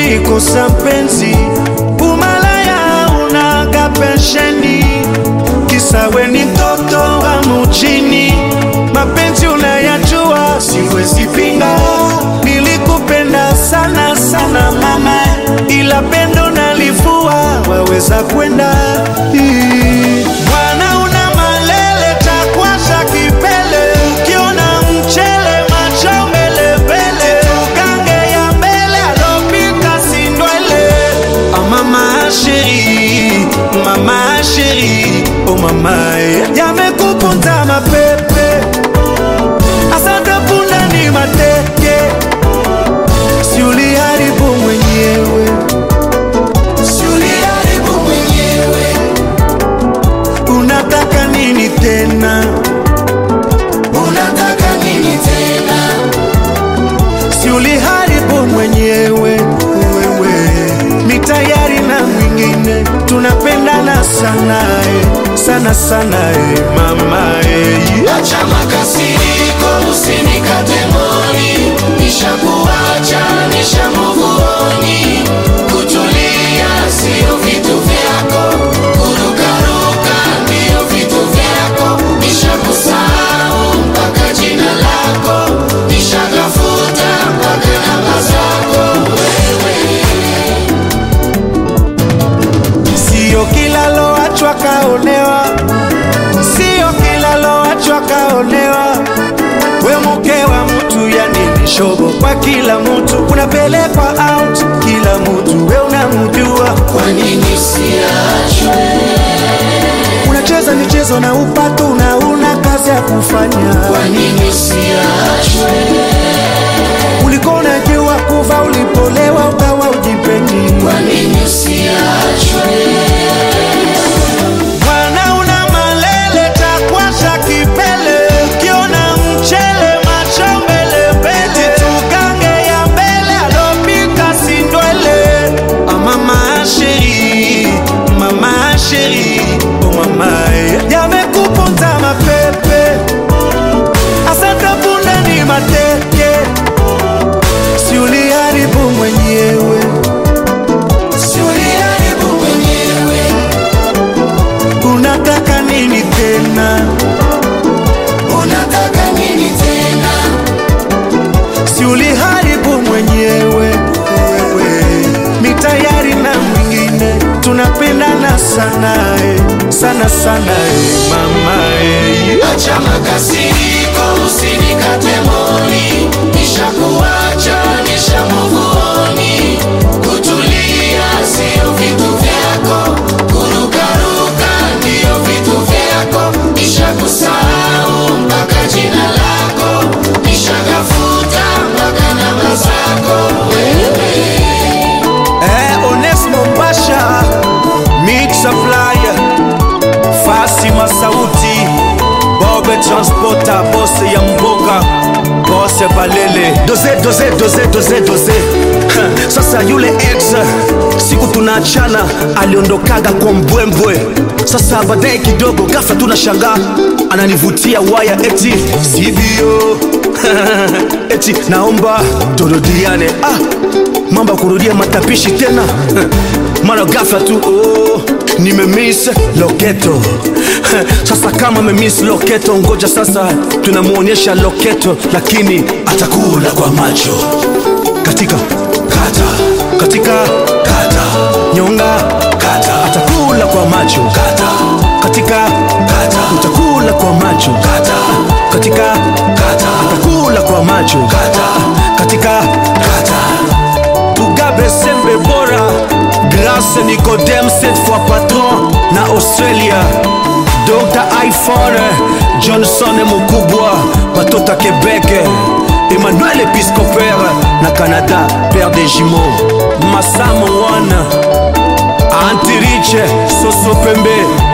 ulikosa mpenzi, umalaya unaga pensheni, kisa we ni mtoto wa mujini. Mapenzi unayajua, siwezi pinga, nilikupenda sana sana mama, ila pendo nalivua, waweza kwenda Ii. Mwana una malele takwasha kipele, ukiona mchele macho mbele mbele, tugange ya mbele alopita sindwele. Ah, mama sheri, mama sheri, oh mama eh. yamekupunza mapepe, asante punda ni mateke, si uliharibu mwenyewe, si uliharibu mwenyewe unataka nini tena? Unataka nini tena? Si uliharibu mwenyewe wewe, ni tayari na mwingine, tunapendana sana eh, sana sana eh, mama eh. Acha makasiriko, usinikate moni, nishakuacha, nishamuvuoni. Kutulia sio vitu vyako, kurukaruka ndio vitu vyako. Nishakusahau mpaka jina lako, nishagafuta mpaka namba zako wewe. Sio kila loachwa kaonewa, sio kila loachwa kaonewa. We mke wa mtu, yani ni shobo kwa kila mtu, unapelekwa out kila mtu, we unamjua Kwa nini usiachwe? unacheza michezo na upatu na una kazi ya kufanya. Kwa nini usiachwe? Ulikuwa unajua kuva ulipolewa ukawa ujipendi. Kwa nini usiachwe? Mwana una malele takwasha kipele, ukiona mchele macho mbele mbele, tugange ya mbele alopita sindwele. Ah, mama sheri, mama sheri, oh mama eh. yamekuponza mapepe, asante punda ni mateke, si uliharibu mwenyewe, Si uliharibu mwenyewe. unataka nini tena? Unataka nini tena? si uliharibu mwenyewe wewe, mi tayari na mwingine, tunapendana sana eh, sana sana eh, mama eh. Acha makasiriko, usinikate moni. Nishakuacha, nishamuvuoni. Kutulia sio vitu vyako, kurukaruka ndio vitu vyako. Nishakusahau mpaka jina lako, nishagafuta mpaka namba zako wewe. Eh, Onesmo Pasha Mixa Flyer Fasi Masauti Bobe Transporter Bose ya Mboka Bose Balele Doze doze doze doze doze Ha, Sasa yule ex siku tunaachana aliondokaga kwa mbwembwe sasa baadaye kidogo ghafla tunashangaa ananivutia waya eti sivyo eti naomba turudiane ah, mambo ya kurudia matapishi tena mara ghafla tu oh, nimemiss loketo sasa kama memiss loketo ngoja sasa tunamwonyesha loketo lakini atakula kwa macho katika kata katika kata nyonga kata atakula kwa macho kata katika kata utakula kwa macho kata katika kata atakula kwa macho kata katika kata Mugabe Sembe Bora Grâce Nicodème cette fois patron na Australia Dr. iPhone Johnson Mukubwa Batota Québec Emmanuel Episcopère na Canada Père des jumeaux Massamo One Antirich Soso Pembe